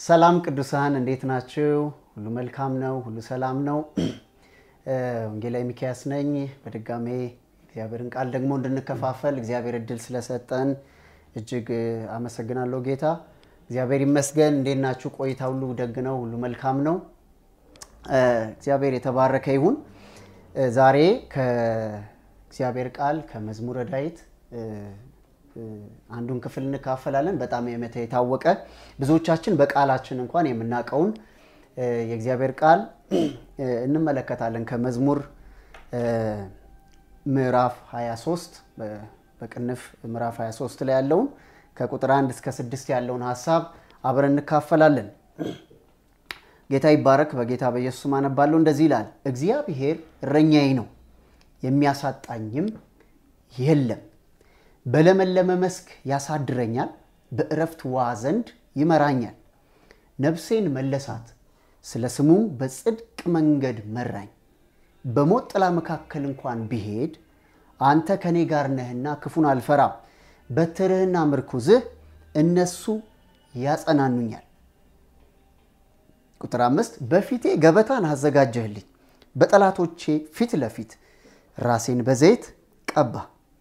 ሰላም ቅዱሳን እንዴት ናችሁ? ሁሉ መልካም ነው፣ ሁሉ ሰላም ነው። ወንጌላዊ ሚኪያስ ነኝ። በድጋሜ እግዚአብሔርን ቃል ደግሞ እንድንከፋፈል እግዚአብሔር እድል ስለሰጠን እጅግ አመሰግናለሁ ጌታ። እግዚአብሔር ይመስገን። እንዴት ናችሁ? ቆይታ ሁሉ ደግ ነው፣ ሁሉ መልካም ነው። እግዚአብሔር የተባረከ ይሁን። ዛሬ ከእግዚአብሔር ቃል ከመዝሙረ ዳዊት አንዱን ክፍል እንካፈላለን። በጣም የታወቀ ብዙዎቻችን በቃላችን እንኳን የምናውቀውን የእግዚአብሔር ቃል እንመለከታለን። ከመዝሙር ምዕራፍ 23 በቅንፍ ምዕራፍ 23 ላይ ያለውን ከቁጥር 1 እስከ 6 ያለውን ሀሳብ አብረን እንካፈላለን። ጌታ ይባረክ። በጌታ በኢየሱስ አነባለሁ። እንደዚህ ይላል፣ እግዚአብሔር እረኛዬ ነው፣ የሚያሳጣኝም የለም በለመለመ መስክ ያሳድረኛል፣ በእረፍት ውኃ ዘንድ ይመራኛል። ነፍሴን መለሳት፣ ስለ ስሙም በጽድቅ መንገድ መራኝ። በሞት ጥላ መካከል እንኳን ብሄድ አንተ ከእኔ ጋር ነህና ክፉን አልፈራም። በትርህና ምርኩዝህ እነሱ ያጸናኑኛል። ቁጥር አምስት በፊቴ ገበታን አዘጋጀህልኝ፣ በጠላቶቼ ፊት ለፊት ራሴን በዘይት ቀባ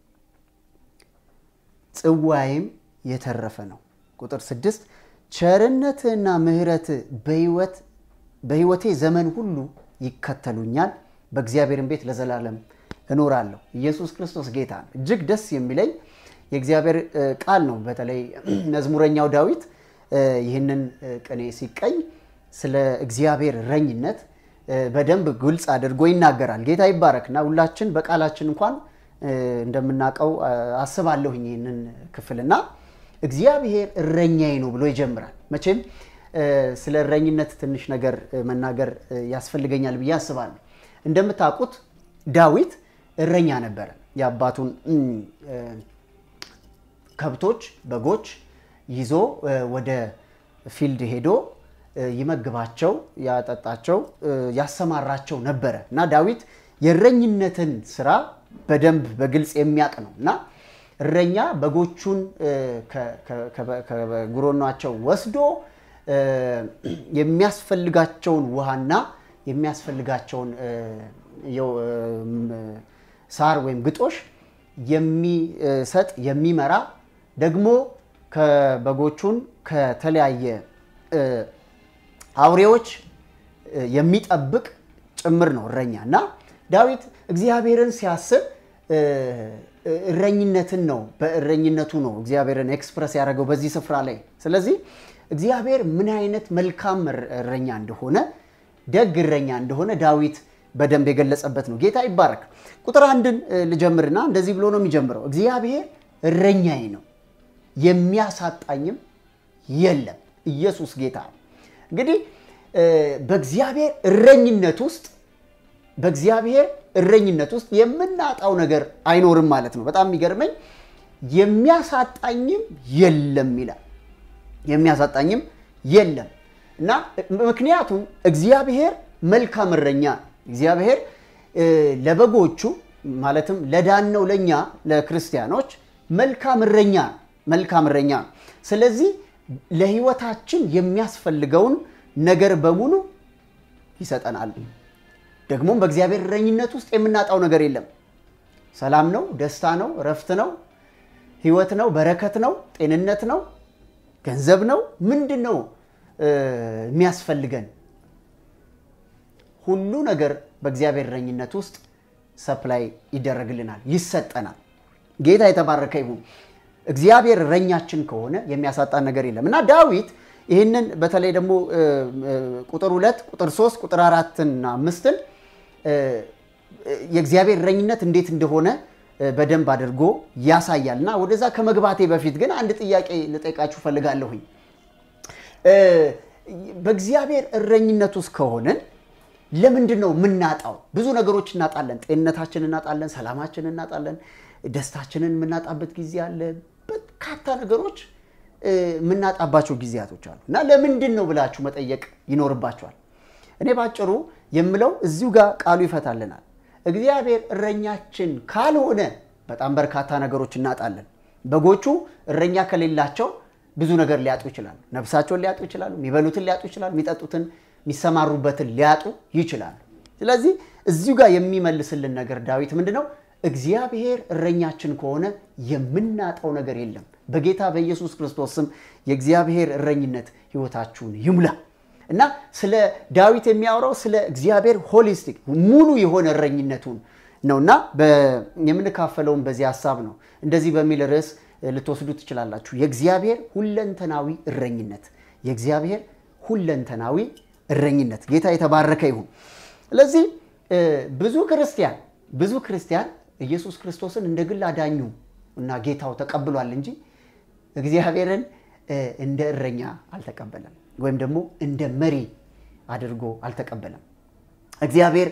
ጽዋይም የተረፈ ነው። ቁጥር ስድስት ቸርነትህና ምሕረት በሕይወቴ ዘመን ሁሉ ይከተሉኛል፣ በእግዚአብሔርን ቤት ለዘላለም እኖራለሁ። ኢየሱስ ክርስቶስ ጌታ ነው። እጅግ ደስ የሚለኝ የእግዚአብሔር ቃል ነው። በተለይ መዝሙረኛው ዳዊት ይህንን ቅኔ ሲቀኝ ስለ እግዚአብሔር እረኝነት በደንብ ግልጽ አድርጎ ይናገራል። ጌታ ይባረክና ሁላችን በቃላችን እንኳን እንደምናውቀው አስባለሁኝ ይህንን ክፍልና እግዚአብሔር እረኛዬ ነው ብሎ ይጀምራል። መቼም ስለ እረኝነት ትንሽ ነገር መናገር ያስፈልገኛል ብዬ አስባለሁ። እንደምታውቁት ዳዊት እረኛ ነበረ። የአባቱን ከብቶች፣ በጎች ይዞ ወደ ፊልድ ሄዶ ይመግባቸው፣ ያጠጣቸው፣ ያሰማራቸው ነበረ እና ዳዊት የእረኝነትን ስራ በደንብ በግልጽ የሚያውቅ ነው እና እረኛ በጎቹን ከጉሮኗቸው ወስዶ የሚያስፈልጋቸውን ውሃና የሚያስፈልጋቸውን ሳር ወይም ግጦሽ የሚሰጥ የሚመራ ደግሞ ከበጎቹን ከተለያየ አውሬዎች የሚጠብቅ ጭምር ነው እረኛ እና ዳዊት እግዚአብሔርን ሲያስብ እረኝነትን ነው በእረኝነቱ ነው እግዚአብሔርን ኤክስፕረስ ያደረገው በዚህ ስፍራ ላይ። ስለዚህ እግዚአብሔር ምን አይነት መልካም እረኛ እንደሆነ ደግ እረኛ እንደሆነ ዳዊት በደንብ የገለጸበት ነው። ጌታ ይባረክ። ቁጥር አንድን ልጀምርና እንደዚህ ብሎ ነው የሚጀምረው፣ እግዚአብሔር እረኛዬ ነው የሚያሳጣኝም የለም። ኢየሱስ ጌታ ነው። እንግዲህ በእግዚአብሔር እረኝነት ውስጥ በእግዚአብሔር እረኝነት ውስጥ የምናጣው ነገር አይኖርም ማለት ነው። በጣም የሚገርመኝ የሚያሳጣኝም የለም ይላል። የሚያሳጣኝም የለም እና ምክንያቱም እግዚአብሔር መልካም እረኛ እግዚአብሔር ለበጎቹ ማለትም ለዳነው ለእኛ ለክርስቲያኖች መልካም እረኛ መልካም እረኛ ነው። ስለዚህ ለሕይወታችን የሚያስፈልገውን ነገር በሙሉ ይሰጠናል። ደግሞም በእግዚአብሔር እረኝነት ውስጥ የምናጣው ነገር የለም። ሰላም ነው፣ ደስታ ነው፣ እረፍት ነው፣ ህይወት ነው፣ በረከት ነው፣ ጤንነት ነው፣ ገንዘብ ነው። ምንድን ነው የሚያስፈልገን? ሁሉ ነገር በእግዚአብሔር እረኝነት ውስጥ ሰፕላይ ይደረግልናል፣ ይሰጠናል። ጌታ የተባረከ ይሁን። እግዚአብሔር እረኛችን ከሆነ የሚያሳጣን ነገር የለም እና ዳዊት ይህንን በተለይ ደግሞ ቁጥር ሁለት ቁጥር ሶስት ቁጥር አራትና አምስትን የእግዚአብሔር እረኝነት እንዴት እንደሆነ በደንብ አድርጎ ያሳያል እና ወደዛ ከመግባቴ በፊት ግን አንድ ጥያቄ ልጠይቃችሁ ፈልጋለሁኝ። በእግዚአብሔር እረኝነት ውስጥ ከሆንን ለምንድን ነው የምናጣው? ብዙ ነገሮች እናጣለን። ጤንነታችን እናጣለን፣ ሰላማችን እናጣለን፣ ደስታችንን የምናጣበት ጊዜ አለ። በርካታ ነገሮች የምናጣባቸው ጊዜያቶች አሉ እና ለምንድን ነው ብላችሁ መጠየቅ ይኖርባቸዋል። እኔ ባጭሩ የምለው እዚሁ ጋር ቃሉ ይፈታልናል። እግዚአብሔር እረኛችን ካልሆነ በጣም በርካታ ነገሮች እናጣለን። በጎቹ እረኛ ከሌላቸው ብዙ ነገር ሊያጡ ይችላሉ። ነፍሳቸውን ሊያጡ ይችላሉ። የሚበሉትን ሊያጡ ይችላሉ። የሚጠጡትን፣ የሚሰማሩበትን ሊያጡ ይችላሉ። ስለዚህ እዚሁ ጋር የሚመልስልን ነገር ዳዊት ምንድን ነው? እግዚአብሔር እረኛችን ከሆነ የምናጣው ነገር የለም። በጌታ በኢየሱስ ክርስቶስ ስም የእግዚአብሔር እረኝነት ህይወታችሁን ይሙላ እና ስለ ዳዊት የሚያወራው ስለ እግዚአብሔር ሆሊስቲክ ሙሉ የሆነ እረኝነቱን ነው እና የምንካፈለውን በዚህ ሀሳብ ነው። እንደዚህ በሚል ርዕስ ልትወስዱ ትችላላችሁ። የእግዚአብሔር ሁለንተናዊ እረኝነት፣ የእግዚአብሔር ሁለንተናዊ እረኝነት። ጌታ የተባረከ ይሁን። ስለዚህ ብዙ ክርስቲያን ብዙ ክርስቲያን ኢየሱስ ክርስቶስን እንደ ግል አዳኙ እና ጌታው ተቀብሏል እንጂ እግዚአብሔርን እንደ እረኛ አልተቀበለም፣ ወይም ደግሞ እንደ መሪ አድርጎ አልተቀበለም። እግዚአብሔር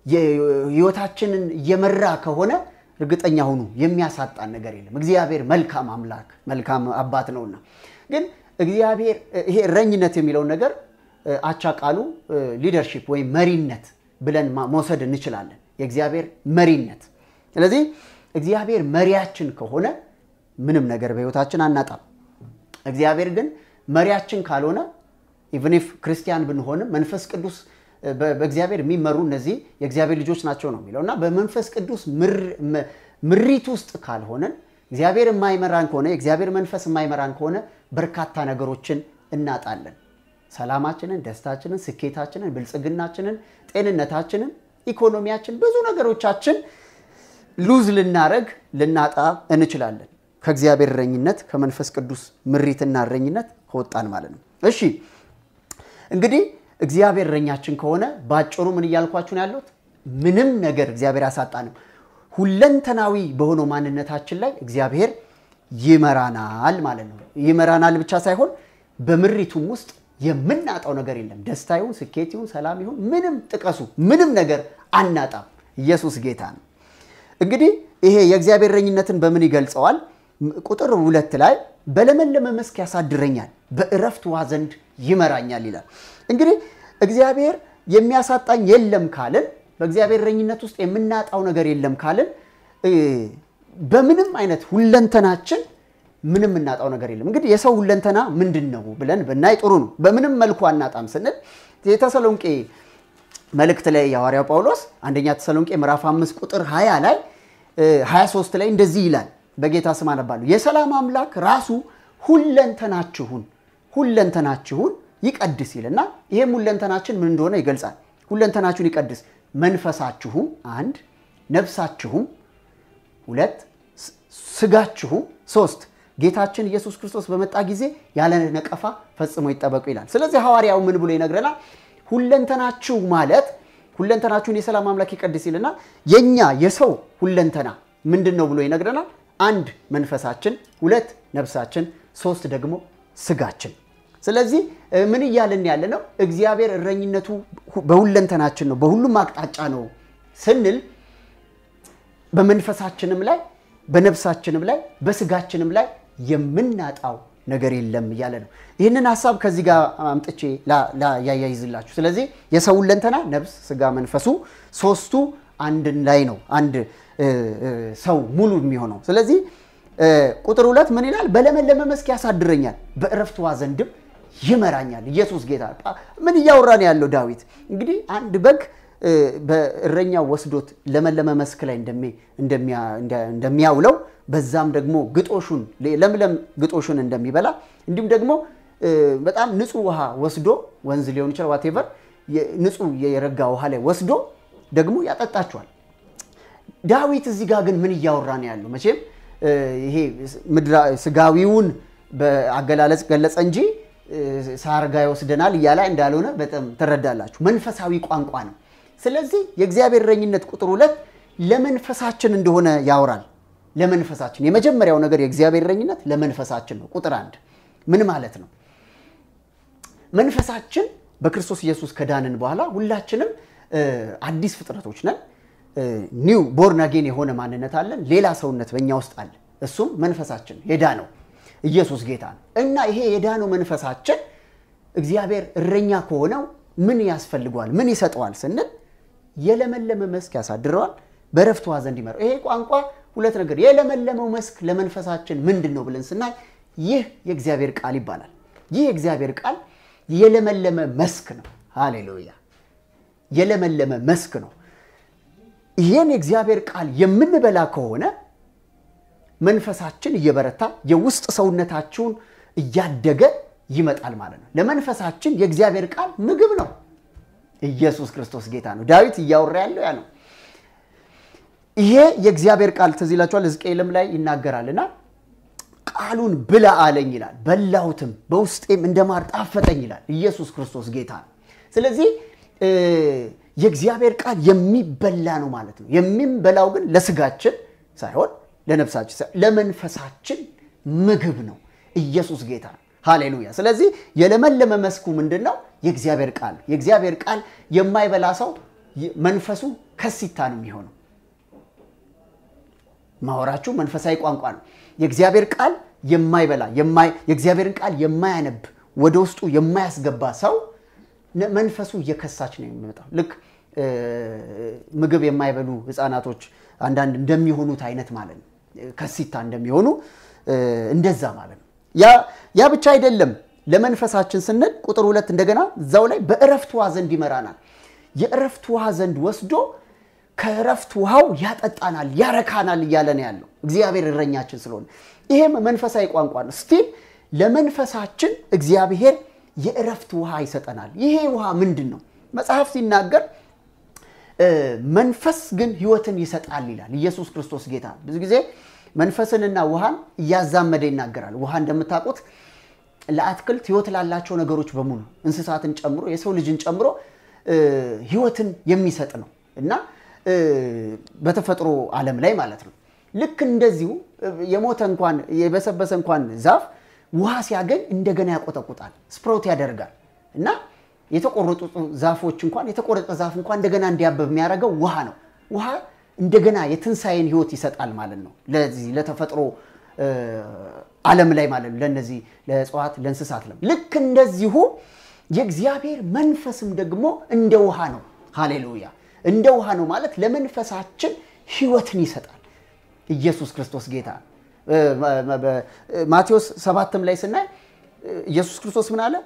ህይወታችንን እየመራ ከሆነ እርግጠኛ ሁኑ የሚያሳጣን ነገር የለም። እግዚአብሔር መልካም አምላክ መልካም አባት ነውና። ግን እግዚአብሔር ይሄ እረኝነት የሚለውን ነገር አቻ ቃሉ ሊደርሺፕ ወይም መሪነት ብለን መውሰድ እንችላለን። የእግዚአብሔር መሪነት። ስለዚህ እግዚአብሔር መሪያችን ከሆነ ምንም ነገር በህይወታችን አናጣም። እግዚአብሔር ግን መሪያችን ካልሆነ ኢቨን ኢፍ ክርስቲያን ብንሆንም መንፈስ ቅዱስ በእግዚአብሔር የሚመሩ እነዚህ የእግዚአብሔር ልጆች ናቸው ነው የሚለው እና በመንፈስ ቅዱስ ምሪት ውስጥ ካልሆነን እግዚአብሔር የማይመራን ከሆነ የእግዚአብሔር መንፈስ የማይመራን ከሆነ በርካታ ነገሮችን እናጣለን። ሰላማችንን፣ ደስታችንን፣ ስኬታችንን፣ ብልጽግናችንን፣ ጤንነታችንን፣ ኢኮኖሚያችን፣ ብዙ ነገሮቻችን ሉዝ ልናረግ ልናጣ እንችላለን። ከእግዚአብሔር እረኝነት ከመንፈስ ቅዱስ ምሪትና እረኝነት ከወጣን ማለት ነው። እሺ እንግዲህ እግዚአብሔር እረኛችን ከሆነ በአጭሩ ምን እያልኳችሁ ነው ያለሁት? ምንም ነገር እግዚአብሔር ያሳጣንም። ሁለንተናዊ በሆነው ማንነታችን ላይ እግዚአብሔር ይመራናል ማለት ነው። ይመራናል ብቻ ሳይሆን በምሪቱም ውስጥ የምናጣው ነገር የለም። ደስታ ይሁን፣ ስኬት ይሁን፣ ሰላም ይሁን፣ ምንም ጥቀሱ፣ ምንም ነገር አናጣም። ኢየሱስ ጌታ ነው። እንግዲህ ይሄ የእግዚአብሔር እረኝነትን በምን ይገልጸዋል? ቁጥር ሁለት ላይ በለመለመ መስክ ያሳድረኛል፣ በእረፍት ውኃ ዘንድ ይመራኛል ይላል። እንግዲህ እግዚአብሔር የሚያሳጣኝ የለም ካልን፣ በእግዚአብሔር እረኝነት ውስጥ የምናጣው ነገር የለም ካልን፣ በምንም አይነት ሁለንተናችን ምንም እናጣው ነገር የለም። እንግዲህ የሰው ሁለንተና ምንድን ነው ብለን ብናይ ጥሩ ነው። በምንም መልኩ አናጣም ስንል የተሰሎንቄ መልእክት ላይ የሐዋርያው ጳውሎስ አንደኛ ተሰሎንቄ ምዕራፍ 5 ቁጥር 20 ላይ 23 ላይ እንደዚህ ይላል። በጌታ ስም አነባለሁ። የሰላም አምላክ ራሱ ሁለንተናችሁን ሁለንተናችሁን ይቀድስ ይልና ይህም ሁለንተናችን ምን እንደሆነ ይገልጻል። ሁለንተናችሁን ይቀድስ መንፈሳችሁም አንድ፣ ነፍሳችሁም ሁለት፣ ስጋችሁም ሶስት ጌታችን ኢየሱስ ክርስቶስ በመጣ ጊዜ ያለ ነቀፋ ፈጽሞ ይጠበቁ ይላል። ስለዚህ ሐዋርያው ምን ብሎ ይነግረናል? ሁለንተናችሁ ማለት ሁለንተናችሁን የሰላም አምላክ ይቀድስ ይልና የኛ የሰው ሁለንተና ምንድን ነው ብሎ ይነግረናል። አንድ መንፈሳችን፣ ሁለት ነፍሳችን፣ ሶስት ደግሞ ስጋችን። ስለዚህ ምን እያልን ያለ ነው? እግዚአብሔር እረኝነቱ በሁለንተናችን ነው፣ በሁሉም አቅጣጫ ነው ስንል በመንፈሳችንም ላይ በነፍሳችንም ላይ በስጋችንም ላይ የምናጣው ነገር የለም እያለ ነው። ይህንን ሀሳብ ከዚህ ጋር አምጥቼ ያያይዝላችሁ። ስለዚህ የሰው ሁለንተና ነፍስ፣ ስጋ፣ መንፈሱ ሶስቱ አንድ ላይ ነው አንድ ሰው ሙሉ የሚሆነው። ስለዚህ ቁጥር ሁለት ምን ይላል? በለመለመ መስክ ያሳድረኛል፣ በእረፍት ውኃ ዘንድም ይመራኛል። ኢየሱስ ጌታ። ምን እያወራን ያለው ዳዊት? እንግዲህ አንድ በግ በእረኛው ወስዶት ለመለመ መስክ ላይ እንደሚያውለው በዛም ደግሞ ግጦሹን ለምለም ግጦሹን እንደሚበላ እንዲሁም ደግሞ በጣም ንጹህ ውሃ ወስዶ ወንዝ ሊሆን ይችላል ዋቴቨር ንጹህ የረጋ ውሃ ላይ ወስዶ ደግሞ ያጠጣቸዋል። ዳዊት እዚህ ጋር ግን ምን እያወራ ነው ያለው? መቼም ይሄ ስጋዊውን በአገላለጽ ገለጸ እንጂ ሳርጋ ይወስደናል እያለ እንዳልሆነ በጣም ትረዳላችሁ። መንፈሳዊ ቋንቋ ነው። ስለዚህ የእግዚአብሔር እረኝነት ቁጥር ሁለት ለመንፈሳችን እንደሆነ ያወራል። ለመንፈሳችን የመጀመሪያው ነገር የእግዚአብሔር እረኝነት ለመንፈሳችን ነው። ቁጥር አንድ ምን ማለት ነው? መንፈሳችን በክርስቶስ ኢየሱስ ከዳንን በኋላ ሁላችንም አዲስ ፍጥረቶች ነን። ኒው ቦርን አጌን የሆነ ማንነት አለን። ሌላ ሰውነት በእኛ ውስጥ አለ። እሱም መንፈሳችን የዳነው ኢየሱስ ጌታ ነው እና ይሄ የዳነው መንፈሳችን እግዚአብሔር እረኛ ከሆነው ምን ያስፈልገዋል? ምን ይሰጠዋል ስንል የለመለመ መስክ ያሳድረዋል፣ በዕረፍት ውኃ ዘንድ ይመራል። ይሄ ቋንቋ ሁለት ነገር የለመለመው መስክ ለመንፈሳችን ምንድን ነው ብለን ስናይ ይህ የእግዚአብሔር ቃል ይባላል። ይህ የእግዚአብሔር ቃል የለመለመ መስክ ነው። ሃሌሉያ! የለመለመ መስክ ነው። ይህን የእግዚአብሔር ቃል የምንበላ ከሆነ መንፈሳችን እየበረታ የውስጥ ሰውነታችሁን እያደገ ይመጣል ማለት ነው። ለመንፈሳችን የእግዚአብሔር ቃል ምግብ ነው። ኢየሱስ ክርስቶስ ጌታ ነው። ዳዊት እያወራ ያለው ያ ነው። ይሄ የእግዚአብሔር ቃል ትዝ ይላችኋል፣ ሕዝቅኤልም ላይ ይናገራልና ቃሉን ብላ አለኝ ይላል። በላሁትም በውስጤም እንደ ማር ጣፈጠኝ ይላል። ኢየሱስ ክርስቶስ ጌታ ነው። ስለዚህ የእግዚአብሔር ቃል የሚበላ ነው ማለት ነው። የሚበላው ግን ለስጋችን ሳይሆን ለነፍሳችን ሳይሆን ለመንፈሳችን ምግብ ነው። ኢየሱስ ጌታ ነው። ሃሌሉያ። ስለዚህ የለመለመ መስኩ ምንድን ነው? የእግዚአብሔር ቃል። የእግዚአብሔር ቃል የማይበላ ሰው መንፈሱ ከሲታ ነው የሚሆነው። ማወራችሁ መንፈሳዊ ቋንቋ ነው። የእግዚአብሔር ቃል የማይበላ የእግዚአብሔርን ቃል የማያነብ ወደ ውስጡ የማያስገባ ሰው መንፈሱ እየከሳች ነው የሚመጣው። ልክ ምግብ የማይበሉ ህፃናቶች አንዳንድ እንደሚሆኑት አይነት ማለት ነው። ከሲታ እንደሚሆኑ እንደዛ ማለት ነው። ያ ብቻ አይደለም። ለመንፈሳችን ስንል ቁጥር ሁለት እንደገና እዛው ላይ በእረፍት ውሃ ዘንድ ይመራናል። የእረፍት ውሃ ዘንድ ወስዶ ከእረፍት ውሃው ያጠጣናል፣ ያረካናል እያለ ነው ያለው እግዚአብሔር እረኛችን ስለሆነ። ይሄም መንፈሳዊ ቋንቋ ነው። ስቲል ለመንፈሳችን እግዚአብሔር የእረፍት ውሃ ይሰጠናል። ይሄ ውሃ ምንድን ነው? መጽሐፍ ሲናገር መንፈስ ግን ህይወትን ይሰጣል ይላል። ኢየሱስ ክርስቶስ ጌታ ብዙ ጊዜ መንፈስንና ውሃን እያዛመደ ይናገራል። ውሃ እንደምታውቁት ለአትክልት ህይወት ላላቸው ነገሮች በሙሉ እንስሳትን ጨምሮ የሰው ልጅን ጨምሮ ህይወትን የሚሰጥ ነው እና በተፈጥሮ ዓለም ላይ ማለት ነው። ልክ እንደዚሁ የሞተ እንኳን የበሰበሰ እንኳን ዛፍ ውሃ ሲያገኝ እንደገና ያቆጠቁጣል፣ ስፕሮት ያደርጋል እና የተቆረጡ ዛፎች እንኳን የተቆረጠ ዛፍ እንኳን እንደገና እንዲያበብ የሚያደርገው ውሃ ነው። ውሃ እንደገና የትንሣኤን ህይወት ይሰጣል ማለት ነው። ለዚህ ለተፈጥሮ ዓለም ላይ ማለት ነው። ለነዚህ ለእጽዋት፣ ለእንስሳት ለም ልክ እንደዚሁ የእግዚአብሔር መንፈስም ደግሞ እንደ ውሃ ነው። ሃሌሉያ! እንደ ውሃ ነው ማለት ለመንፈሳችን ህይወትን ይሰጣል። ኢየሱስ ክርስቶስ ጌታ ማቴዎስ ሰባትም ላይ ስናይ ኢየሱስ ክርስቶስ ምን አለ?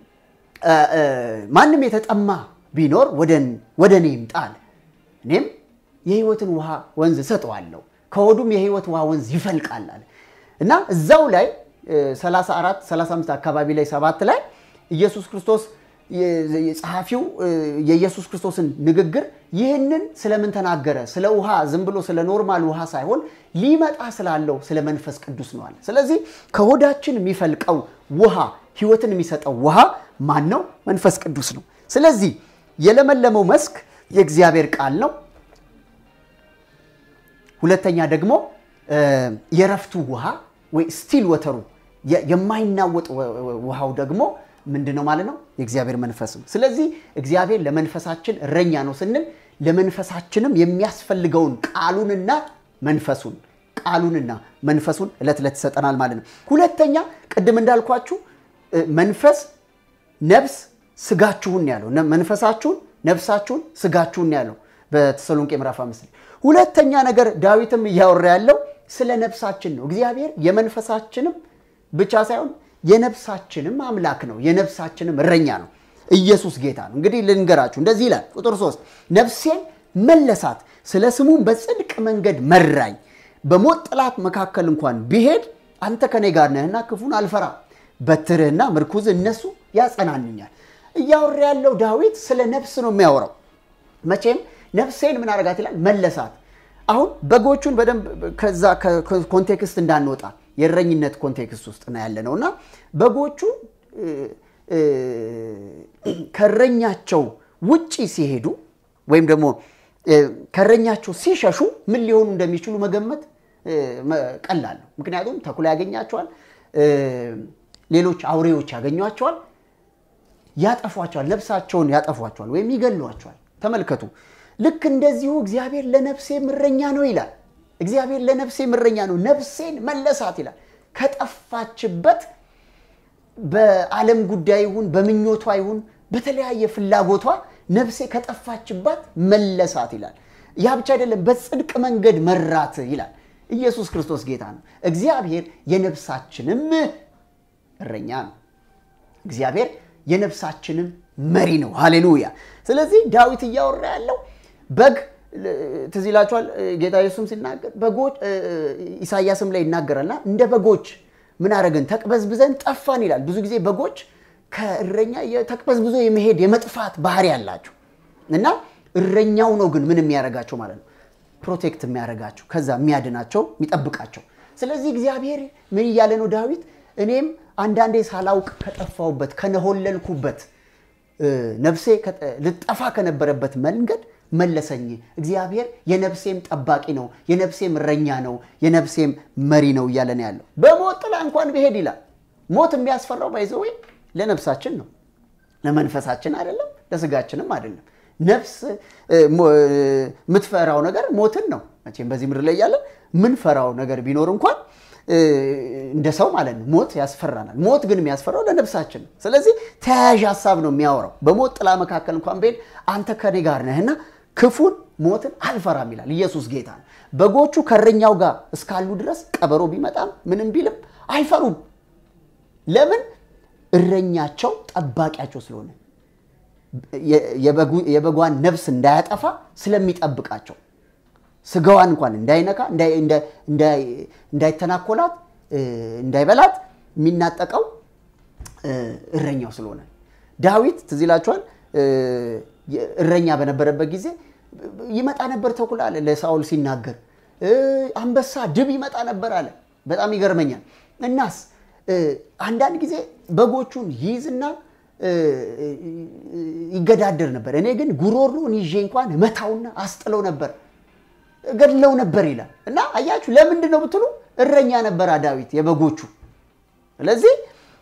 ማንም የተጠማ ቢኖር ወደ እኔ ይምጣል፣ እኔም የህይወትን ውሃ ወንዝ እሰጠዋለሁ፣ ከሆዱም የህይወት ውሃ ወንዝ ይፈልቃል አለ እና እዛው ላይ 34 35 አካባቢ ላይ ሰባት ላይ ኢየሱስ ክርስቶስ ጸሐፊው የኢየሱስ ክርስቶስን ንግግር ይህንን ስለምን ተናገረ? ስለ ውሃ ዝም ብሎ ስለ ኖርማል ውሃ ሳይሆን ሊመጣ ስላለው ስለ መንፈስ ቅዱስ ነው አለ። ስለዚህ ከሆዳችን የሚፈልቀው ውሃ ህይወትን የሚሰጠው ውሃ ማን ነው? መንፈስ ቅዱስ ነው። ስለዚህ የለመለመው መስክ የእግዚአብሔር ቃል ነው። ሁለተኛ ደግሞ የረፍቱ ውሃ ወይ ስቲል ወተሩ የማይናወጥ ውሃው ደግሞ ምንድን ነው ማለት ነው? የእግዚአብሔር መንፈስ ነው። ስለዚህ እግዚአብሔር ለመንፈሳችን እረኛ ነው ስንል ለመንፈሳችንም የሚያስፈልገውን ቃሉንና መንፈሱን ቃሉንና መንፈሱን ዕለት ዕለት ይሰጠናል ማለት ነው። ሁለተኛ ቅድም እንዳልኳችሁ መንፈስ፣ ነፍስ፣ ስጋችሁን ያለው መንፈሳችሁን፣ ነፍሳችሁን፣ ስጋችሁን ያለው በተሰሎንቄ ምዕራፍ አምስት ሁለተኛ ነገር ዳዊትም እያወራ ያለው ስለ ነፍሳችን ነው። እግዚአብሔር የመንፈሳችንም ብቻ ሳይሆን የነፍሳችንም አምላክ ነው። የነፍሳችንም እረኛ ነው። ኢየሱስ ጌታ ነው። እንግዲህ ልንገራችሁ፣ እንደዚህ ይላል ቁጥር ሶስት ነፍሴን መለሳት፣ ስለ ስሙም በጽድቅ መንገድ መራኝ። በሞት ጥላት መካከል እንኳን ቢሄድ አንተ ከኔ ጋር ነህና ክፉን አልፈራም። በትርህና ምርኩዝ እነሱ ያጸናንኛል። እያወራ ያለው ዳዊት ስለ ነፍስ ነው የሚያወራው። መቼም ነፍሴን ምን አረጋት ይላል መለሳት። አሁን በጎቹን በደንብ ከዛ ኮንቴክስት እንዳንወጣ የእረኝነት ኮንቴክስት ውስጥ ነው ያለ ነው እና በጎቹ ከእረኛቸው ውጪ ሲሄዱ ወይም ደግሞ ከእረኛቸው ሲሸሹ ምን ሊሆኑ እንደሚችሉ መገመት ቀላል ነው። ምክንያቱም ተኩላ ያገኛቸዋል፣ ሌሎች አውሬዎች ያገኟቸዋል፣ ያጠፏቸዋል፣ ነፍሳቸውን ያጠፏቸዋል ወይም ይገሏቸዋል። ተመልከቱ። ልክ እንደዚሁ እግዚአብሔር ለነፍሴ እረኛ ነው ይላል። እግዚአብሔር ለነፍሴ እረኛ ነው፣ ነፍሴን መለሳት ይላል። ከጠፋችበት በዓለም ጉዳይ ይሁን በምኞቷ ይሁን በተለያየ ፍላጎቷ ነፍሴ ከጠፋችባት መለሳት ይላል። ያ ብቻ አይደለም፣ በጽድቅ መንገድ መራት ይላል። ኢየሱስ ክርስቶስ ጌታ ነው። እግዚአብሔር የነፍሳችንም እረኛ ነው። እግዚአብሔር የነፍሳችንም መሪ ነው። ሃሌሉያ። ስለዚህ ዳዊት እያወራ ያለው በግ ትዝ ይላችኋል። ጌታ ኢየሱስም ሲናገር በጎች ኢሳያስም ላይ ይናገራልና እንደ በጎች ምን አደረግን? ተቅበዝብዘን ጠፋን ይላል። ብዙ ጊዜ በጎች ከእረኛ ተቅበዝብዞ የመሄድ የመጥፋት ባህሪ ያላቸው እና እረኛው ነው ግን ምን የሚያደርጋቸው ማለት ነው ፕሮቴክት የሚያደርጋቸው ከዛ የሚያድናቸው የሚጠብቃቸው። ስለዚህ እግዚአብሔር ምን እያለ ነው ዳዊት? እኔም አንዳንዴ ሳላውቅ ከጠፋሁበት ከነሆለልኩበት ነፍሴ ልጠፋ ከነበረበት መንገድ መለሰኝ። እግዚአብሔር የነፍሴም ጠባቂ ነው፣ የነፍሴም እረኛ ነው፣ የነፍሴም መሪ ነው እያለ ነው ያለው። በሞት ጥላ እንኳን ብሄድ ይላል። ሞት የሚያስፈራው ባይዘዌ ለነፍሳችን ነው፣ ለመንፈሳችን አይደለም፣ ለስጋችንም አይደለም። ነፍስ የምትፈራው ነገር ሞትን ነው። መቼም በዚህ ምድር ላይ ያለን ምንፈራው ነገር ቢኖር እንኳን እንደ ሰው ማለት ነው ሞት ያስፈራናል። ሞት ግን የሚያስፈራው ለነፍሳችን ነው። ስለዚህ ተያያዥ ሀሳብ ነው የሚያወራው። በሞት ጥላ መካከል እንኳን ብሄድ አንተ ከኔ ጋር ነህና ክፉን ሞትን አልፈራም ይላል። ኢየሱስ ጌታ ነው። በጎቹ ከእረኛው ጋር እስካሉ ድረስ ቀበሮ ቢመጣም ምንም ቢልም አይፈሩም። ለምን? እረኛቸው ጠባቂያቸው ስለሆነ የበጓን ነፍስ እንዳያጠፋ ስለሚጠብቃቸው ስጋዋን እንኳን እንዳይነካ እንዳይተናኮላት እንዳይበላት የሚናጠቀው እረኛው ስለሆነ ዳዊት ትዝ ይላችኋል እረኛ በነበረበት ጊዜ ይመጣ ነበር ተኩላ አለ ለሳኦል ሲናገር አንበሳ ድብ ይመጣ ነበር አለ በጣም ይገርመኛል እናስ አንዳንድ ጊዜ በጎቹን ይይዝና ይገዳደር ነበር እኔ ግን ጉሮሮን ይዤ እንኳን መታውና አስጥለው ነበር ገድለው ነበር ይላል እና አያችሁ ለምንድን ነው ብትሉ እረኛ ነበር ዳዊት የበጎቹ ስለዚህ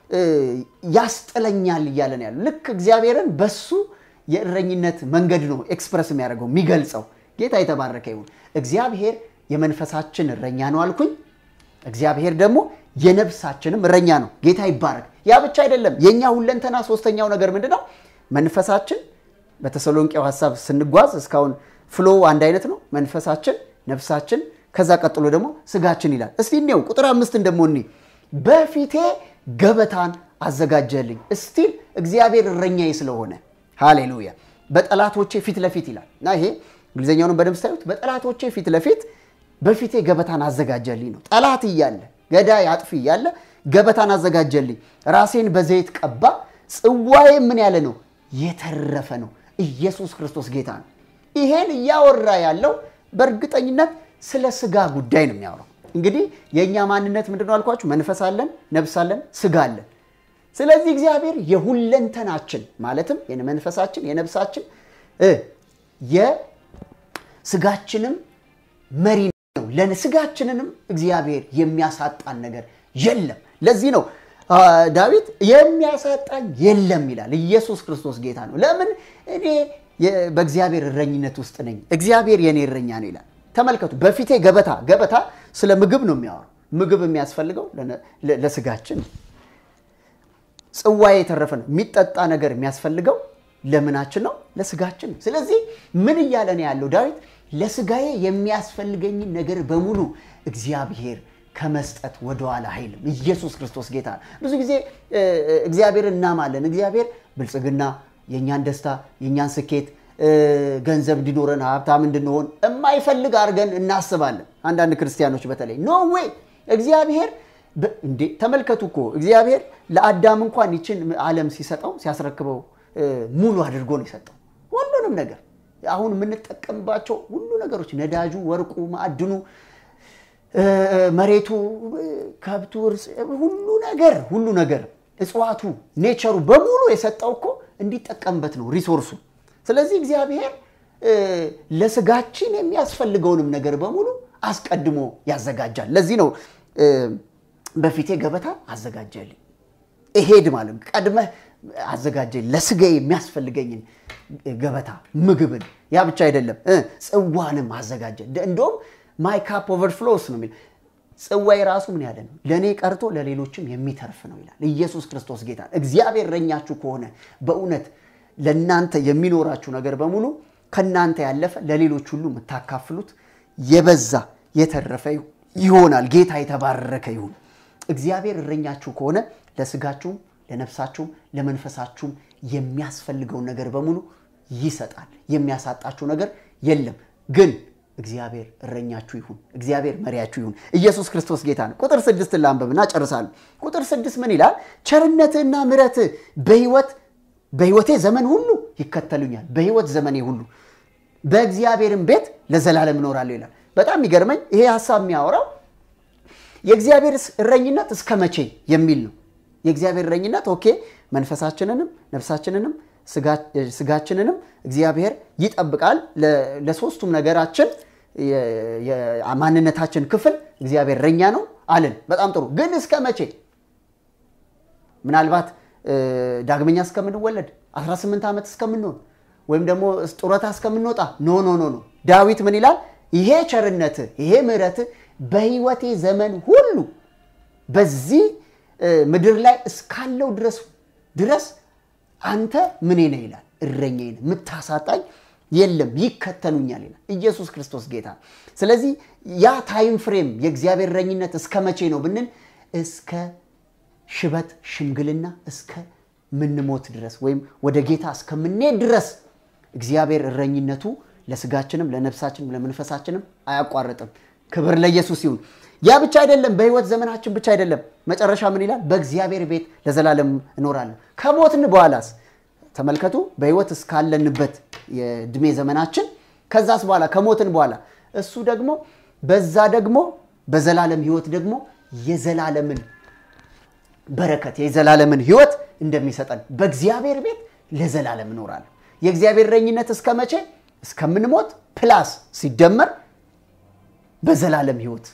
ያስጥለኛል እያለን ያሉ ልክ እግዚአብሔርን በሱ የእረኝነት መንገድ ነው ኤክስፕረስ የሚያደርገው የሚገልጸው ጌታ የተባረከ ይሁን እግዚአብሔር የመንፈሳችን እረኛ ነው አልኩኝ እግዚአብሔር ደግሞ የነፍሳችንም እረኛ ነው ጌታ ይባረክ ያ ብቻ አይደለም የእኛ ሁለንተና ሶስተኛው ነገር ምንድን ነው መንፈሳችን በተሰሎንቄው ሀሳብ ስንጓዝ እስካሁን ፍሎ አንድ አይነት ነው መንፈሳችን ነፍሳችን ከዛ ቀጥሎ ደግሞ ስጋችን ይላል እስቲ እኔው ቁጥር አምስትን ደግሞ እኒ በፊቴ ገበታን አዘጋጀልኝ እስቲል እግዚአብሔር እረኛዬ ስለሆነ ሃሌሉያ በጠላቶቼ ፊት ለፊት ይላል እና ይሄ እንግሊዝኛውንም በደንብ ስታዩት በጠላቶቼ ፊት ለፊት በፊቴ ገበታን አዘጋጀልኝ ነው ጠላት እያለ ገዳይ አጥፊ እያለ ገበታን አዘጋጀልኝ ራሴን በዘይት ቀባ ጽዋዬ ምን ያለ ነው የተረፈ ነው ኢየሱስ ክርስቶስ ጌታ ነው ይሄን እያወራ ያለው በእርግጠኝነት ስለ ስጋ ጉዳይ ነው የሚያወራው እንግዲህ የእኛ ማንነት ምንድነው አልኳችሁ መንፈስ አለን ነብስ አለን ስጋ አለን ስለዚህ እግዚአብሔር የሁለንተናችን ማለትም የመንፈሳችን የነብሳችን የስጋችንም መሪ ነው ለስጋችንንም እግዚአብሔር የሚያሳጣን ነገር የለም ለዚህ ነው ዳዊት የሚያሳጣኝ የለም ይላል ኢየሱስ ክርስቶስ ጌታ ነው ለምን እኔ በእግዚአብሔር እረኝነት ውስጥ ነኝ እግዚአብሔር የኔ እረኛ ነው ይላል ተመልከቱ በፊቴ ገበታ ገበታ ስለ ምግብ ነው የሚያወራው ምግብ የሚያስፈልገው ለስጋችን ጽዋ የተረፈ ነው የሚጠጣ ነገር የሚያስፈልገው ለምናችን ነው ለስጋችን ነው ስለዚህ ምን እያለ ነው ያለው ዳዊት ለስጋዬ የሚያስፈልገኝን ነገር በሙሉ እግዚአብሔር ከመስጠት ወደኋላ አይልም ኢየሱስ ክርስቶስ ጌታ ብዙ ጊዜ እግዚአብሔር እናማለን እግዚአብሔር ብልጽግና የእኛን ደስታ የእኛን ስኬት ገንዘብ እንዲኖረን ሀብታም እንድንሆን የማይፈልግ አድርገን እናስባለን አንዳንድ ክርስቲያኖች በተለይ ኖ ዌይ እግዚአብሔር እንዴ ተመልከቱ እኮ እግዚአብሔር ለአዳም እንኳን ይችን ዓለም ሲሰጠው ሲያስረክበው ሙሉ አድርጎ ነው የሰጠው ሁሉንም ነገር አሁን የምንጠቀምባቸው ሁሉ ነገሮች ነዳጁ ወርቁ ማዕድኑ መሬቱ ከብቱ ሁሉ ነገር ሁሉ ነገር እጽዋቱ ኔቸሩ በሙሉ የሰጠው እኮ እንዲጠቀምበት ነው ሪሶርሱ ስለዚህ እግዚአብሔር ለስጋችን የሚያስፈልገውንም ነገር በሙሉ አስቀድሞ ያዘጋጃል ለዚህ ነው በፊቴ ገበታ አዘጋጀልኝ እሄድ ማለት ቀድመህ አዘጋጀኝ ለስጋ የሚያስፈልገኝን ገበታ ምግብን ያ ብቻ አይደለም ጽዋንም አዘጋጀ እንደውም ማይ ካፕ ኦቨርፍሎስ ነው የሚል ጽዋይ ራሱ ምን ያለ ነው ለእኔ ቀርቶ ለሌሎችም የሚተርፍ ነው ይላል ኢየሱስ ክርስቶስ ጌታ እግዚአብሔር ረኛችሁ ከሆነ በእውነት ለእናንተ የሚኖራችሁ ነገር በሙሉ ከእናንተ ያለፈ ለሌሎች ሁሉ የምታካፍሉት የበዛ የተረፈ ይሆናል። ጌታ የተባረከ ይሁን። እግዚአብሔር እረኛችሁ ከሆነ ለስጋችሁም፣ ለነፍሳችሁም፣ ለመንፈሳችሁም የሚያስፈልገውን ነገር በሙሉ ይሰጣል። የሚያሳጣችሁ ነገር የለም። ግን እግዚአብሔር እረኛችሁ ይሁን፣ እግዚአብሔር መሪያችሁ ይሁን። ኢየሱስ ክርስቶስ ጌታ ነው። ቁጥር ስድስትን ላንብብና ጨርሳለሁ። ቁጥር ስድስት ምን ይላል? ቸርነትህና ምሕረትህ በሕይወት በሕይወቴ ዘመን ሁሉ ይከተሉኛል። በሕይወት ዘመኔ ሁሉ በእግዚአብሔርም ቤት ለዘላለም እኖራለሁ ይላል። በጣም የሚገርመኝ ይሄ ሀሳብ የሚያወራው የእግዚአብሔር እረኝነት እስከ መቼ የሚል ነው። የእግዚአብሔር እረኝነት ኦኬ፣ መንፈሳችንንም ነፍሳችንንም ስጋችንንም እግዚአብሔር ይጠብቃል። ለሶስቱም ነገራችን የማንነታችን ክፍል እግዚአብሔር እረኛ ነው አለን። በጣም ጥሩ። ግን እስከ መቼ? ምናልባት ዳግመኛ እስከምንወለድ 18 ዓመት እስከምንሆን ወይም ደግሞ ጡረታ እስከምንወጣ ኖ ኖ ኖ ኖ። ዳዊት ምን ይላል? ይሄ ቸርነት ይሄ ምሕረት በሕይወቴ ዘመን ሁሉ በዚህ ምድር ላይ እስካለው ድረስ ድረስ አንተ ምኔ ነህ ይላል። እረኛዬ ነህ፣ የምታሳጣኝ የለም፣ ይከተሉኛል ይላል። ኢየሱስ ክርስቶስ ጌታ። ስለዚህ ያ ታይም ፍሬም የእግዚአብሔር እረኝነት እስከ መቼ ነው ብንል እስከ ሽበት ሽምግልና እስከ ምንሞት ድረስ ወይም ወደ ጌታ እስከምንሄድ ድረስ እግዚአብሔር እረኝነቱ ለስጋችንም ለነፍሳችንም ለመንፈሳችንም አያቋርጥም። ክብር ለኢየሱስ ይሁን። ያ ብቻ አይደለም፣ በህይወት ዘመናችን ብቻ አይደለም። መጨረሻ ምን ይላል? በእግዚአብሔር ቤት ለዘላለም እኖራለሁ። ከሞትን በኋላስ ተመልከቱ፣ በህይወት እስካለንበት የእድሜ ዘመናችን ከዛስ በኋላ ከሞትን በኋላ እሱ ደግሞ በዛ ደግሞ በዘላለም ህይወት ደግሞ የዘላለምን በረከት የዘላለምን ህይወት እንደሚሰጠን በእግዚአብሔር ቤት ለዘላለም እኖራለሁ። የእግዚአብሔር እረኝነት እስከ መቼ? እስከምንሞት ፕላስ ሲደመር በዘላለም ህይወት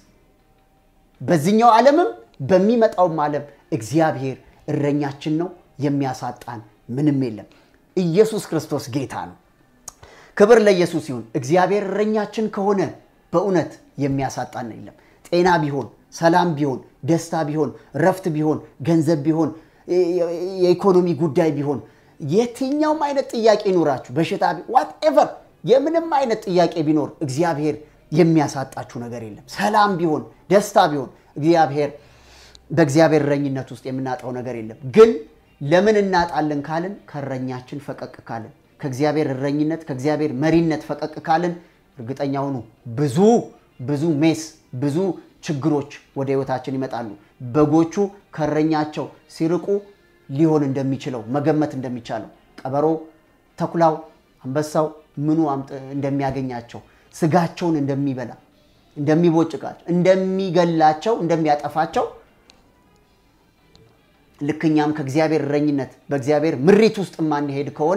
በዚህኛው ዓለምም በሚመጣውም ዓለም እግዚአብሔር እረኛችን ነው። የሚያሳጣን ምንም የለም። ኢየሱስ ክርስቶስ ጌታ ነው። ክብር ለኢየሱስ ይሁን። እግዚአብሔር እረኛችን ከሆነ በእውነት የሚያሳጣን የለም። ጤና ቢሆን፣ ሰላም ቢሆን፣ ደስታ ቢሆን፣ ረፍት ቢሆን፣ ገንዘብ ቢሆን፣ የኢኮኖሚ ጉዳይ ቢሆን፣ የትኛውም አይነት ጥያቄ ይኖራችሁ፣ በሽታ ዋትኤቨር፣ የምንም አይነት ጥያቄ ቢኖር እግዚአብሔር የሚያሳጣችሁ ነገር የለም። ሰላም ቢሆን ደስታ ቢሆን እግዚአብሔር በእግዚአብሔር እረኝነት ውስጥ የምናጣው ነገር የለም። ግን ለምን እናጣለን ካልን ከእረኛችን ፈቀቅ ካልን ከእግዚአብሔር እረኝነት ከእግዚአብሔር መሪነት ፈቀቅ ካልን እርግጠኛ ሁኑ ብዙ ብዙ ሜስ ብዙ ችግሮች ወደ ህይወታችን ይመጣሉ። በጎቹ ከእረኛቸው ሲርቁ ሊሆን እንደሚችለው መገመት እንደሚቻለው ቀበሮ፣ ተኩላው፣ አንበሳው ምኑ እንደሚያገኛቸው ስጋቸውን እንደሚበላ እንደሚቦጭቃቸው፣ እንደሚገላቸው፣ እንደሚያጠፋቸው ልክኛም ከእግዚአብሔር እረኝነት በእግዚአብሔር ምሪት ውስጥ የማንሄድ ከሆነ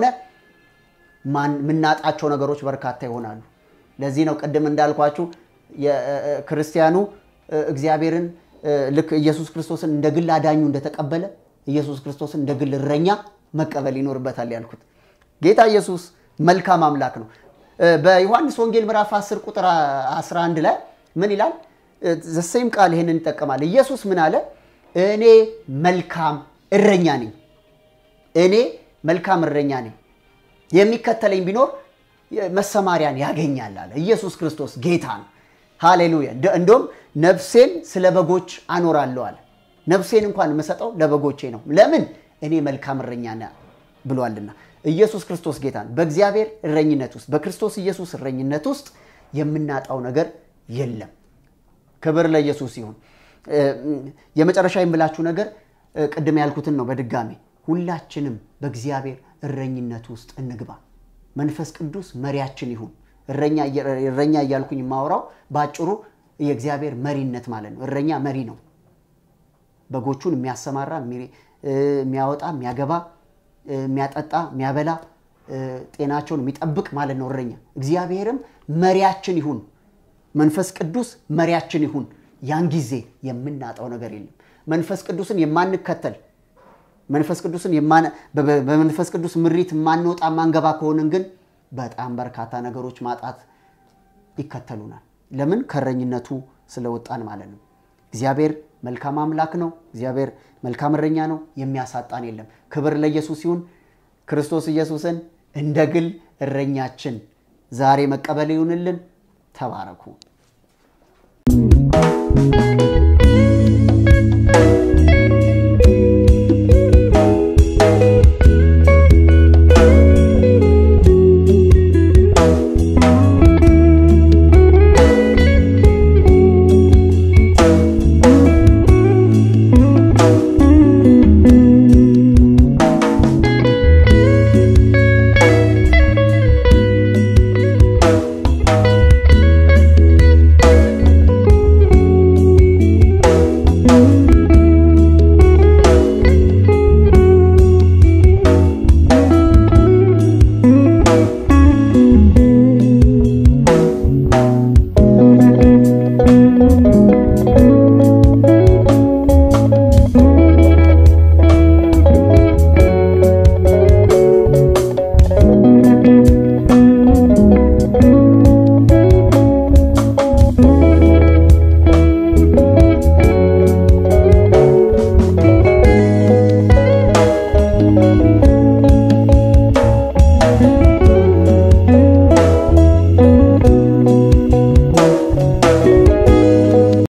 የምናጣቸው ነገሮች በርካታ ይሆናሉ። ለዚህ ነው ቅድም እንዳልኳችሁ ክርስቲያኑ እግዚአብሔርን ልክ ኢየሱስ ክርስቶስን እንደ ግል አዳኙ እንደተቀበለ ኢየሱስ ክርስቶስን እንደ ግል እረኛ መቀበል ይኖርበታል ያልኩት። ጌታ ኢየሱስ መልካም አምላክ ነው። በዮሐንስ ወንጌል ምዕራፍ 10 ቁጥር 11 ላይ ምን ይላል? ዘሴም ቃል ይህንን ይጠቀማል። ኢየሱስ ምን አለ? እኔ መልካም እረኛ ነኝ። እኔ መልካም እረኛ ነኝ፣ የሚከተለኝ ቢኖር መሰማሪያን ያገኛል አለ። ኢየሱስ ክርስቶስ ጌታ ነው። ሃሌሉያ። እንደውም ነፍሴን ስለ በጎች አኖራለሁ አለ። ነፍሴን እንኳን የምሰጠው ለበጎቼ ነው። ለምን? እኔ መልካም እረኛ ነኝ ብሏልና። ኢየሱስ ክርስቶስ ጌታ ነው። በእግዚአብሔር እረኝነት ውስጥ በክርስቶስ ኢየሱስ እረኝነት ውስጥ የምናጣው ነገር የለም። ክብር ለኢየሱስ ይሁን። የመጨረሻ የምላችሁ ነገር ቅድም ያልኩትን ነው። በድጋሚ ሁላችንም በእግዚአብሔር እረኝነት ውስጥ እንግባ። መንፈስ ቅዱስ መሪያችን ይሁን። እረኛ እያልኩኝ የማወራው በአጭሩ የእግዚአብሔር መሪነት ማለት ነው። እረኛ መሪ ነው። በጎቹን የሚያሰማራ የሚያወጣ፣ የሚያገባ፣ የሚያጠጣ፣ የሚያበላ፣ ጤናቸውን የሚጠብቅ ማለት ነው እረኛ። እግዚአብሔርም መሪያችን ይሁን። መንፈስ ቅዱስ መሪያችን ይሁን። ያን ጊዜ የምናጣው ነገር የለም። መንፈስ ቅዱስን የማንከተል መንፈስ ቅዱስን በመንፈስ ቅዱስ ምሪት የማንወጣ ማንገባ ከሆንን ግን በጣም በርካታ ነገሮች ማጣት ይከተሉናል። ለምን? ከእረኝነቱ ስለወጣን ማለት ነው። እግዚአብሔር መልካም አምላክ ነው። እግዚአብሔር መልካም እረኛ ነው። የሚያሳጣን የለም። ክብር ለኢየሱስ ይሁን። ክርስቶስ ኢየሱስን እንደ ግል እረኛችን ዛሬ መቀበል ይሁንልን። ተባረኩ። ነው።